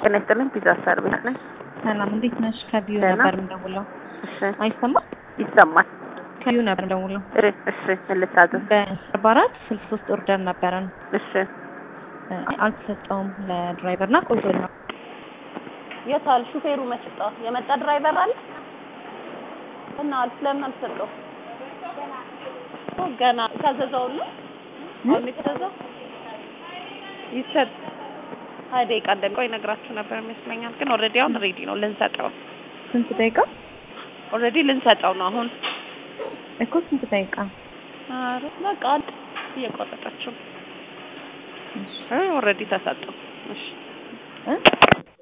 ጤና ይስጥልኝ። ፒዛ ሰርቪስ ነኝ። ሰላም እንዴት ነሽ? ከቢዩ ደህና። ነበር የምደውለው። እሺ አይሰማም? ይሰማል። ከቢዩ ነበር የምደውለው። እሺ እሺ ምን ልታዘዝ? በአርባ አራት ስልሳ ሶስት ኦርደር ነበረን እሺ እ፣ አልተሰጠውም ለድራይቨር እና ቆይቶ ነው የታል ሹፌሩ መጣ? የመጣ ድራይቨር አለ እና ስለምን አልሰጠው? ገና ታዘዘው ነው አሁን የተዘዘው ይሰጥ ሀያ ደቂቃ እንደሚቆይ ነግራችሁ ነበር ይመስለኛል። ግን ኦልሬዲ አሁን ሬዲ ነው ልንሰጠው ስንት ደቂቃ ኦልሬዲ ልንሰጠው ነው አሁን እኮ ስንት ደቂቃ ኧረ በቃ አንድ እየቆረጠችው ኦልሬዲ ተሰጠው። እሺ እ?